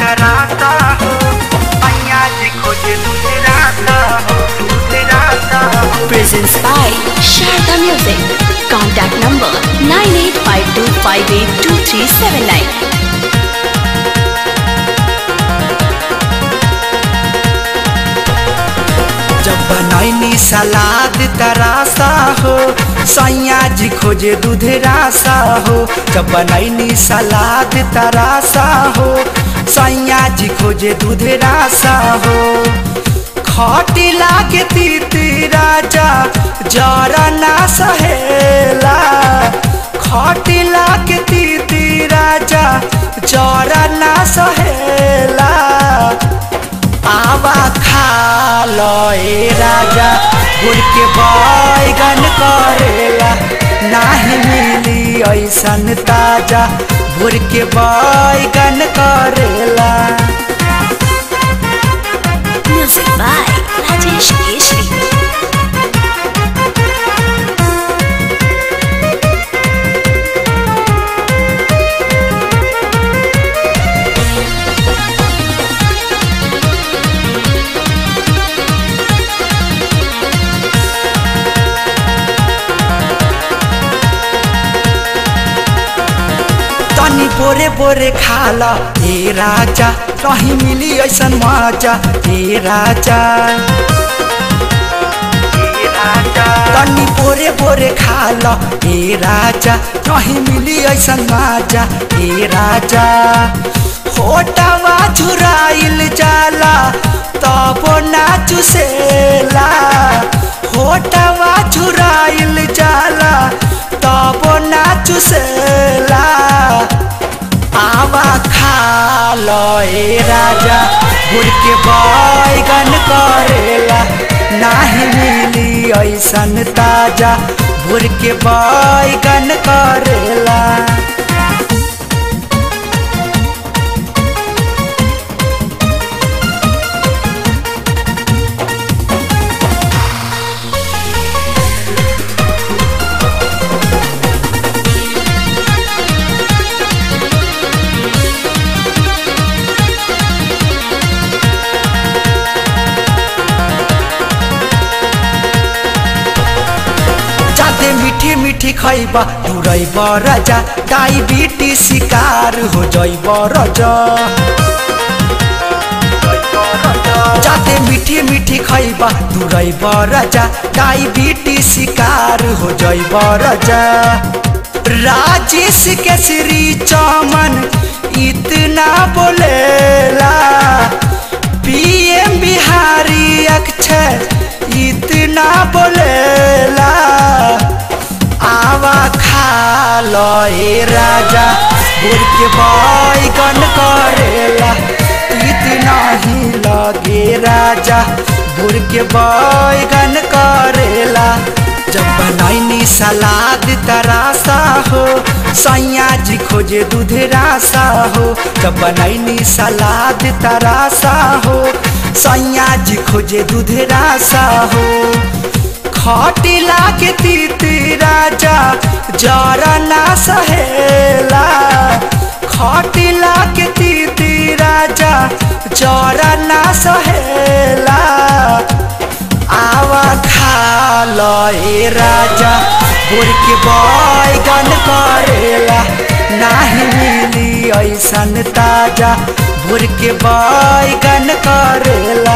तराता हो मैया जी खोजे दूध राता हो दूध राता हो Presents by Sharda Music. Contact number 9852582379. जब बनैनी सलाद तरासा हो सैया जी खोजे दूध रासा हो जब बनैनी सलाद तरासा हो सैया जी खोजे दूध रासा हो खटी लागे तीती राजा जरा ना सहेला खटी लागे तीती राजा जरा ना सहेला आवा खा लो ए राजा गुड़ के बैगन करेला नाही मिली ऐसन ताजा भोर के बैगन करेला Music by Rajesh Keshri. तनी बोरे बोरे खाला ए राजा कहीं मिली ऐसन मजा ए राजा तनी बोरे बोरे खाला ए राजा कहीं मिली ऐसन मजा ए राजा होटवा झुराइल जाला तब ना चुसेला होटवा झुराइल जाला तब ना चुसेला आवा खा लो ए राजा गुड़ के बैगन करेला नाही मिली ऐसन ताजा भोर के बैगन करेला जाते मीठी मीठी खैबा तुरैब राजा डायबिटीज शिकार हो जैब राजा जाते मीठी मीठी खैबा तुरैब राजा डायबिटीज शिकार हो जैब राजा राजेश केसरी चमन इतना बोलेला पीएम बिहारी अक्षर इतना बोलेला आवा खा लो ए राजा गुड़ के बैगन करेला इतना ही लगे राजा गुड़ के बैगन करेला जब बनैनी सलाद तरासा हो सैया जी खोजे दूध रासा हो जब बनैनी सलाद तरासा हो सैया जी खोजे दूध रासा हो खटी लागे तीती राजा जरा ना सहेला खटी लागे तीती राजा जरा ना सहेला आवा खा लो ए राजा गुड़ के बैगन करेला नाही मिली ऐसन ताजा भोर के बैगन करेला